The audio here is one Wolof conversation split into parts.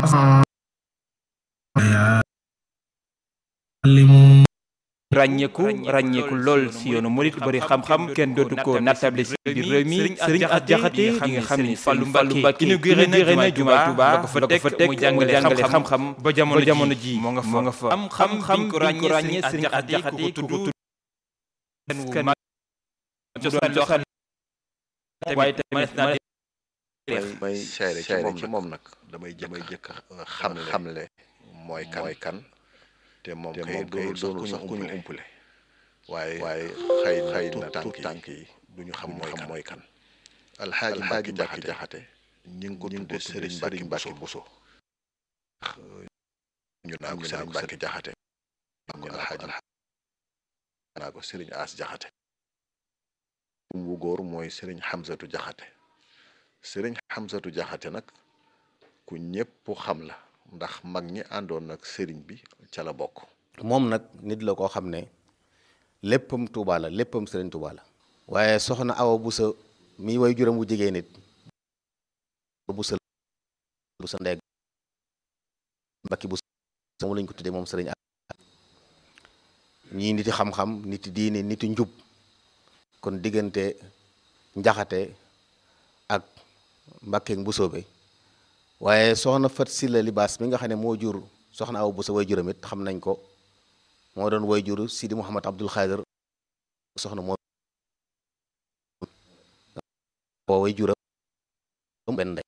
ràññeeku ràññeeku lool si yoonu murit bari xam-xam kenn dootu ko nattable si biir réew mi sëriñ as jaxate di nga xam ni Fallou Mbacke inauguré na jumaa Touba la ko fa teg muy jàngale xam-xam ba jamono ji moo nga fa am xam-xam bi ko ràññee sëriñ as jaxate ku ko tudd waaye tamit naa may seere ci moom nag damay damay jëkk xam xamle mooy kan mooy kan te moom kay doonul sax ku ñu umpule waaye waaye xëy xëy na tànk tànk yi duñu xam mooy kan mooy kan alxaaji Mbàkke jaxate ñi ngi ko tudde sëriñ Mbàkke Mbàkke Buso ñu naa ko sëriñ Mbàkke jaxate ñu alxaaji naa ko sëriñ As jaxate wu góor mooy sëriñ Xamsatu jaxate sëriñ Xamsatu jaxate nag ku ñépp xam la ndax mag ñi àndoon nag sëriñ bi ca la bokk moom nag nit la koo xam ne léppam Tuuba la léppam sëriñ Tuuba la waaye soxna Awa Busa mi way juram wu jigéen nit busa busa ndeeg mbakki busa moom lañ ko tuddee moom sëriñ ñii niti xam-xam niti diine niti njub kon diggante njaxate ak mbakkeeg mbusoobe waaye soxna fat si la libaas mi nga xam ne moo jur soxna aw bu sa way juram it xam nañ ko moo doon way jur sidi muhammad abdul xaadir soxna moo boo way juram benn ndey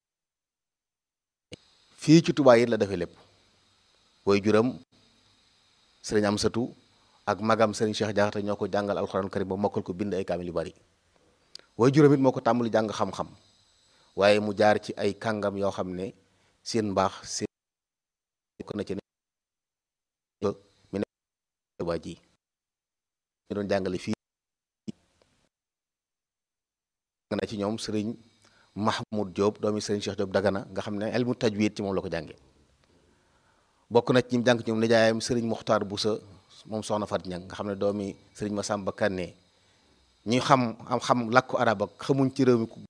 fii ci Tuubaa it la defee lépp way juram sëriñ am satu ak magam sëriñ Cheikh Jaxate ñoo ko jàngal alxuraan karim ba mokkal ko bind ay kaamil yu bari way juram it moo ko tàmbali jàng xam-xam waaye mu jaar ci ay kàngam yoo xam ne seen mbaax seen ko na ci ne mi ne waa ji ñu doon jàngale fii na ci ñoom sëriñ Mahmoud Diop doomi sëriñ Cheikh Diop Dagana nga xam ne elmu tajwid ci moom la ko jànge bokk na ci ñi jàng ci ñoom nijaayam sëriñ Muxtaar Busa moom soxna Fat Ñang nga xam ne doomi sëriñ Masamba Kanne ñi xam am xam làkku arab ak xamuñ ci réew mi ku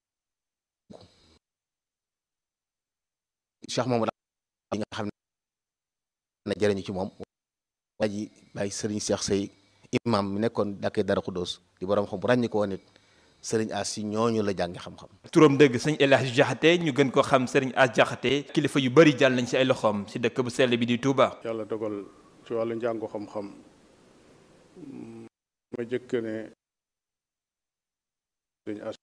cheikh moom yi nga xam ne jëriñu ci moom waa ji bàyyi sëriñ Cheikh Sey imam mi nekkoon dàkkee dara xudóos di borom xam bu ràññi ko woon it sëriñ as si ñooñu la jàngi xam-xam turam dëgg sëñ El Hadj Jaxate ñu gën ko xam sëriñ as Jaxate kilifa yu bari jàll nañ ci ay loxoom si dëkk bu sell bi di Touba. yàlla dogal ci wàllu njàngu xam-xam ma jëkk ne sëriñ as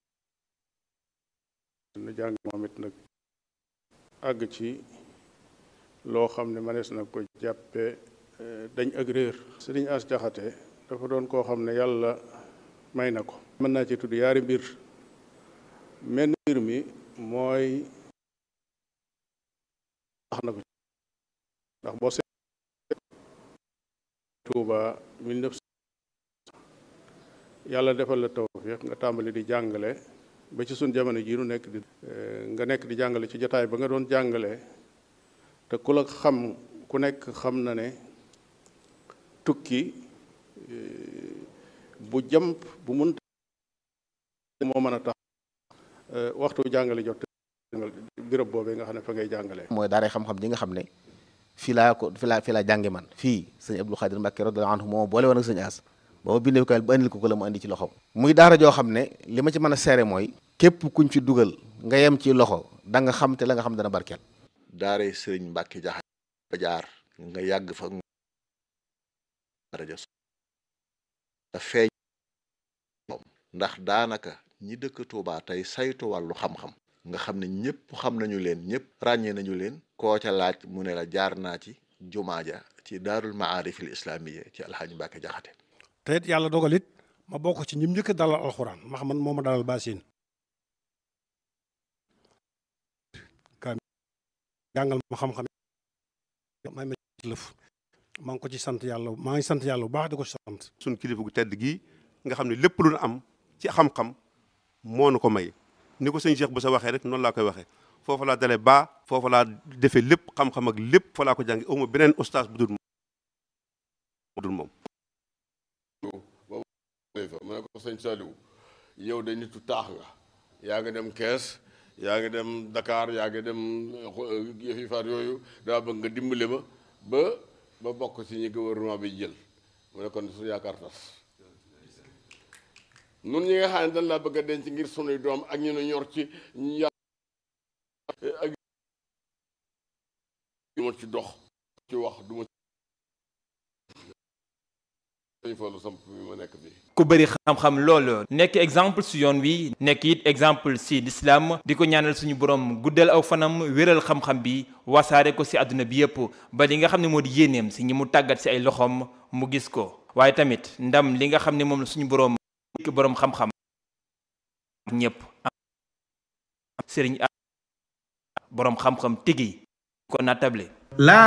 na jàng moom it nag àgg ci loo xam ne manees na ko jàppe dañ ak réer sëriñ as jaxate dafa doon koo xam ne yàlla may na ko mën naa ci tudd yaari mbir menn mbir mi mooy wax na ko ndax boo seet Tuuba 1900 yàlla defal la tawfiq nga tàmbali di jàngale ba ci suñ jamono jii nu nekk di nga nekk di jàngale ci jotaay ba nga doon jàngale te ku la xam ku nekk xam na ne tukki bu jàmp bu mun moo mën a tax waxtu jàngale jot béréb boobee nga xam ne fa ngay jàngale mooy daaray xam-xam ji nga xam ne fii laa ko fii laa fii laa jànge man fii sëñ Abdou Khadir Mbacke radiyallahu anhu moo boole woon ak sëñ As ba ma bindee ko ba andil ko ko la mu andi ci loxo muy daara joo xam ne li ma ci mën a seere mooy képp kuñ ci dugal nga yem ci loxo da nga xam te la nga xam dana barkeel daare sëriñ Mbàkke jaxate ba jaar nga yàgg fa rajo da feeñ ndax daanaka ñi dëkk Tuubaa tey saytu wàllu xam-xam nga xam ne ñëpp xam nañu leen ñëpp ràññee nañu leen koo ca laaj mu ne la jaar naa ci jumaa ja ci daarul maarifil islaamiya ci alxaaji Mbàkke jaxate te it yàlla dogal it ma bokk ci ñim njëkk a dalal alxuraan max man moo ma dalal baasin ka jàngal ma xam-xam may ma lëf maa ngi ko ci sant yàlla maa ngi sant yàlla bu baax di ko sant suñ kilifa gu tedd gii nga xam ne lépp lu nu am ci xam-xam moo nu ko may ni ko sëñ Cheikh bu sa waxee rek noonu laa koy waxee foofu laa dalee baa foofu laa defee lépp xam-xam ak lépp fa laa ko jàngi awma beneen ustaas bu dul dul moom fa mu ne ko sëñ Saliou yow de nitu taax nga yaa nga dem kees yaa ngi dem Dakar yaa ngi dem yëfi faat yooyu daa bëgg nga dimbale ma ba ba bokk ci ñi gouvernement bi jël mu ne kon su yaakaar tas nun ñi nga xam ne dañ laa bëgg a denc ngir sunuy doom ak ñu nu ñor ci ñu ak du ma ci dox ci wax du ma ci fallu samp bi ma nekk fii ku bëri xam-xam loolu nekk exemple si yoon wi nekk it exemple si l'islam di ko ñaanal suñu borom guddal aw fanam wéral xam-xam bi wasaare ko si àdduna bi yépp ba li nga xam ne moo di yéeneem si ñi mu tàggat si ay loxoom mu gis ko waaye tamit ndam li nga xam ne moom la suñu borom borom xam-xam ñépp sëriñ borom xam-xam tigi ko natable